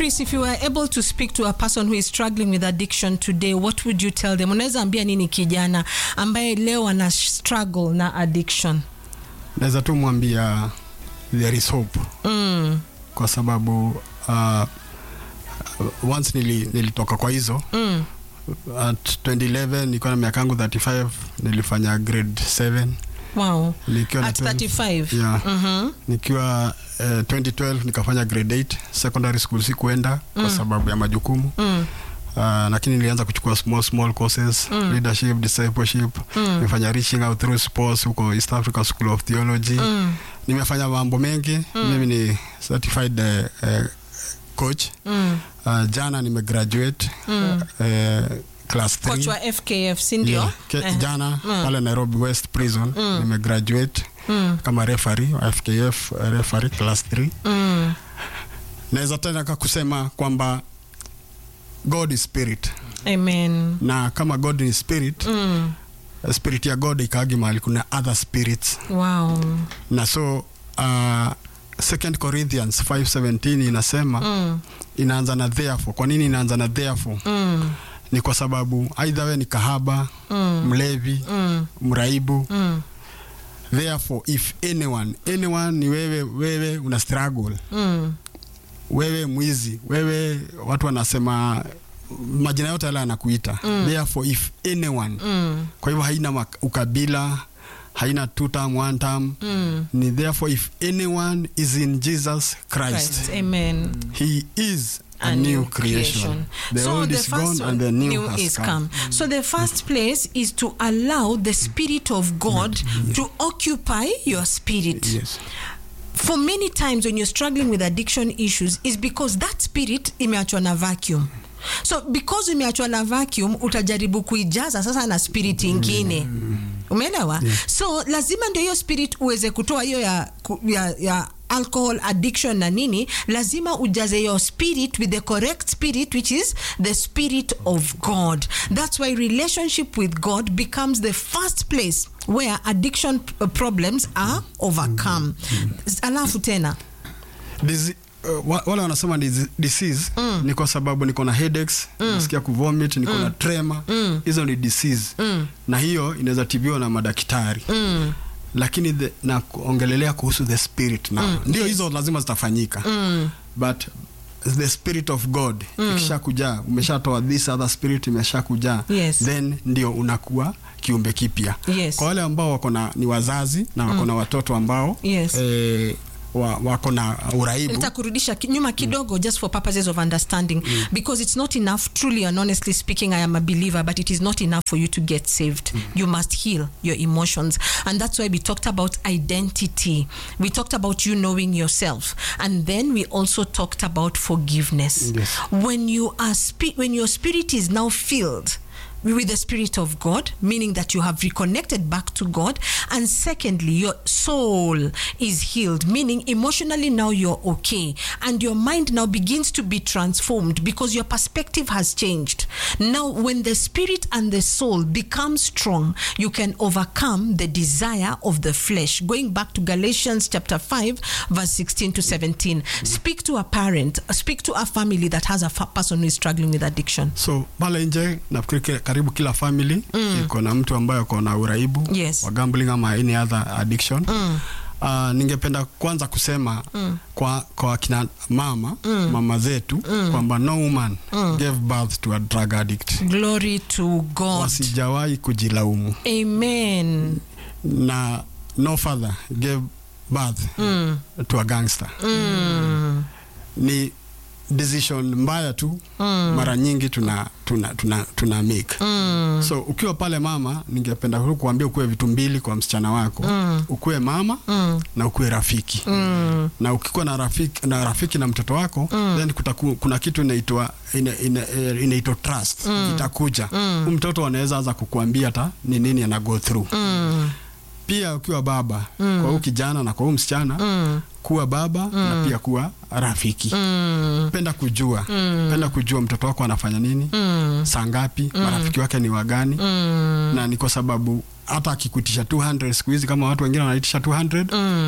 Chris, if you were able to speak to a person who is struggling with addiction today, what would you tell them? Unaweza ambia nini kijana ambaye leo ana struggle na addiction? naweza tu mwambia there is hope Mm, kwa sababu uh, once nili, nilitoka kwa hizo mm, at 2011 nilikuwa na miaka yangu 35 nilifanya grade 7 wow. nikiwa na At 12 35. yeah. Mhm. nikiwa uh, 2012 nikafanya grade 8 secondary school sikuenda kwa Mm. sababu ya majukumu Mm, uh, lakini nilianza kuchukua small small courses Mm. leadership discipleship Mm. nimefanya reaching out through sports huko East Africa School of Theology mm, nimefanya mambo mengi Mm. mimi ni certified uh, uh, coach mm, uh, jana nimegraduate mm. uh, class Coach 3 wa FKF, si ndio? Yeah, ke- Eh, jana Mm. pale Nairobi West Prison Mm. nimegraduate mm, kama referee wa FKF uh, referee class 3 mm, naweza tena ka kusema kwamba God is spirit Amen. na kama God ni spirit Mm, spirit ya God ikaagi mahali kuna other spirits wow. na so uh, 2 Corinthians 5:17 inasema Mm, inaanza na therefore. Kwa nini inaanza na therefore? mm, Ni kwa sababu aidha we ni kahaba, mm, mlevi, mm, mraibu. mm, Therefore if anyone, anyone ni wewe, wewe una struggle, mm, wewe mwizi, wewe watu wanasema majina yote yale anakuita. Mm. Therefore if anyone. mm, Kwa hivyo haina mak- ukabila, haina two term, one term. mm. Ni therefore if anyone is in Jesus Christ, Christ. Amen. he is a, new creation. The so old the is first gone and the new, has is come. come. So the first place is to allow the Spirit of God to occupy your spirit. Yes. For many times when you're struggling with addiction issues is because that spirit imeachwa na vacuum. So because imeachwa na vacuum utajaribu kuijaza sasa na spirit ingine. Umeelewa? So lazima ndio hiyo spirit uweze kutoa hiyo ya, ku- ya, ya alcohol addiction na nini lazima ujaze your spirit with the correct spirit which is the spirit of god that's why relationship with god becomes the first place where addiction p- problems are overcome alafu tena Disi- uh, wa- wale wanasema disi- disease ni kwa sababu niko na headaches nasikia kuvomit niko na tremor hizo ni disease na hiyo inaweza tibiwa na madaktari mm, lakini the, na kuongelelea kuhusu the spirit na ndio hizo lazima zitafanyika mm, but the spirit of god ikisha kujaa umeshatoa this other spirit imesha kujaa Yes. then ndio unakuwa kiumbe kipya Yes. kwa wale ambao wako na ni wazazi na wako na watoto ambao Yes. eh, wa, wako na uraibu nitakurudisha ki- nyuma kidogo just for purposes of understanding because it's not enough truly and honestly speaking i am a believer but it is not enough for you to get saved you must heal your emotions and that's why we talked about identity we talked about you knowing yourself and then we also talked about forgiveness Yes. when you are spi- when your spirit is now filled with the spirit of God, meaning that you have reconnected back to God. And secondly, your soul is healed, meaning emotionally now you're okay. And your mind now begins to be transformed because your perspective has changed. Now, when the spirit and the soul become strong, you can overcome the desire of the flesh. Going back to Galatians chapter 5, verse 16 to 17. Speak to a parent, speak to a family that has a fa- person who is struggling with addiction. so pale nje nafikiri ki- karibu kila family iko na mtu ambaye ako na uraibu Yes. wa gambling ama any other addiction Uh, ningependa kwanza kusema kwa, kwa kina mama mama zetu kwamba no woman gave birth to a drug addict Glory to God. wasijawahi kujilaumu Amen. na no father gave birth to a gangster ni decision mbaya tu mara nyingi tuna, tuna, tuna, tuna make so ukiwa pale mama ningependa tu kuambia ukuwe vitu mbili kwa msichana wako ukuwe mama na ukuwe rafiki na ukikuwa na rafiki na, rafiki na mtoto wako then kutaku, kuna kitu inaitwa ina, ina, eh, inaitwa trust itakuja Huyu mtoto anaweza anza kukuambia hata ni nini ana go through pia ukiwa baba kwa huyu kijana na kwa huyu msichana kuwa baba na pia kuwa rafiki penda kujua penda kujua mtoto wako anafanya nini saa ngapi marafiki wake ni wagani na ni kwa sababu hata akikuitisha 200 siku hizi kama watu wengine wanaitisha 200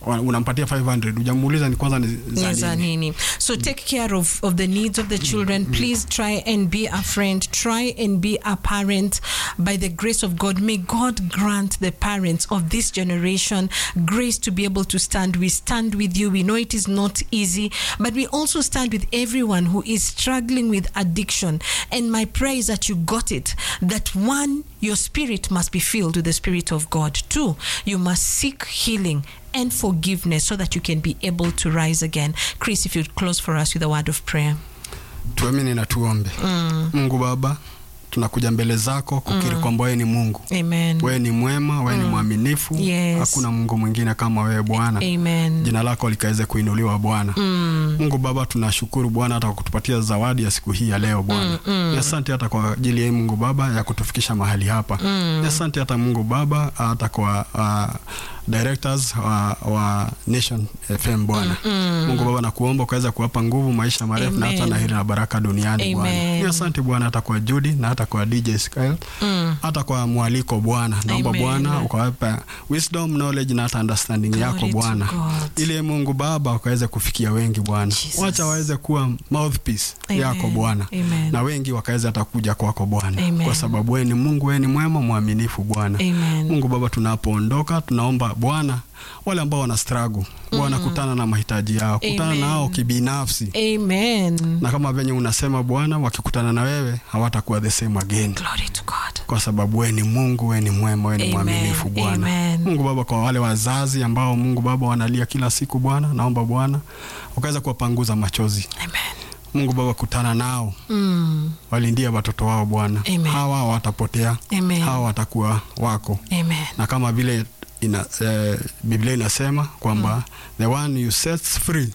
wa- unampatia 500 hujamuuliza ni kwanza ni Ni za za nini. nini. So take care of, of the needs of the children. Please try and be a friend. Try and be a parent by the grace of God. May God grant the parents of this generation grace to be able to stand. We stand with you. We know it is not easy, but we also stand with everyone who is struggling with addiction. And my prayer is that you got it. That one, your spirit must be filled with the Spirit of God. Two, you must seek healing and forgiveness so that you can be able to rise again. Chris, if you'd close for us with a word of prayer. tuamini na tuombe mungu baba tunakuja mbele zako kukiri kwamba wewe ni mungu Amen. wewe ni mwema wewe ni mwaminifu Yes. hakuna mungu mwingine kama wewe bwana Amen. jina lako likaweze kuinuliwa bwana mungu baba tunashukuru bwana hata kwa kutupatia zawadi ya siku hii ya leo bwana Ni asante hata kwa ajili ya mungu baba ya kutufikisha mahali hapa Ni asante hata mungu baba hata kwa uh, directors wa, wa nation fm bwana mungu baba nakuomba ukaweza kuwapa nguvu maisha marefu na hata Amen. na hili na baraka duniani bwana Amen. Ni asante bwana hata kwa Judy na hata kwa DJ Skyle hata kwa mwaliko bwana naomba Amen. bwana ukawapa wisdom knowledge na hata understanding Glory yako to bwana God. ili mungu baba wakaweze kufikia wengi bwana Jesus. wacha waweze kuwa mouthpiece Amen. yako bwana Amen. na wengi wakaweze hata kuja kwako bwana Amen. kwa sababu wewe ni mungu wewe ni mwema mwaminifu bwana Amen. mungu baba tunapoondoka tunaomba bwana wale ambao wana struggle bwana kutana na mahitaji yao kutana Amen. nao kibinafsi Amen. na kama venye unasema bwana wakikutana na wewe hawatakuwa the same again Glory to God. kwa sababu wewe ni mungu wewe ni mwema wewe ni Amen. mwaminifu bwana Amen. mungu baba kwa wale wazazi ambao mungu baba wanalia kila siku bwana naomba bwana ukaweza kuwapanguza machozi Amen. mungu baba kutana nao Mm. walindia watoto wao bwana Amen. hawa watapotea Amen. hawa watakuwa wako Amen. na kama vile ina, eh, biblia inasema kwamba the one you sets free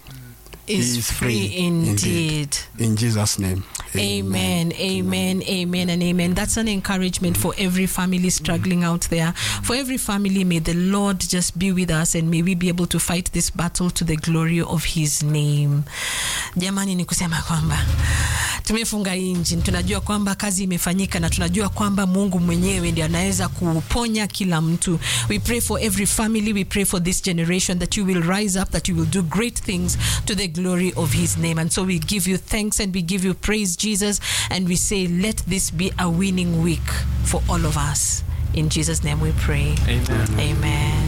Is is free free indeed. in jesus name Amen, amen, amen, and amen. That's an encouragement for every family struggling out there. For every family, may the Lord just be with us and may we be able to fight this battle to the glory of His name. Jamani, ni kusema kwamba tumefunga engine, tunajua kwamba kazi imefanyika na tunajua kwamba Mungu mwenyewe ndiye anaweza kuponya kila mtu. We pray for every family, we pray for this generation that you will rise up, that you will do great things to the glory of His name. And so we give you thanks and we give you praise, Jesus, and we say, let this be a winning week for all of us. In Jesus' name we pray. Amen. Amen.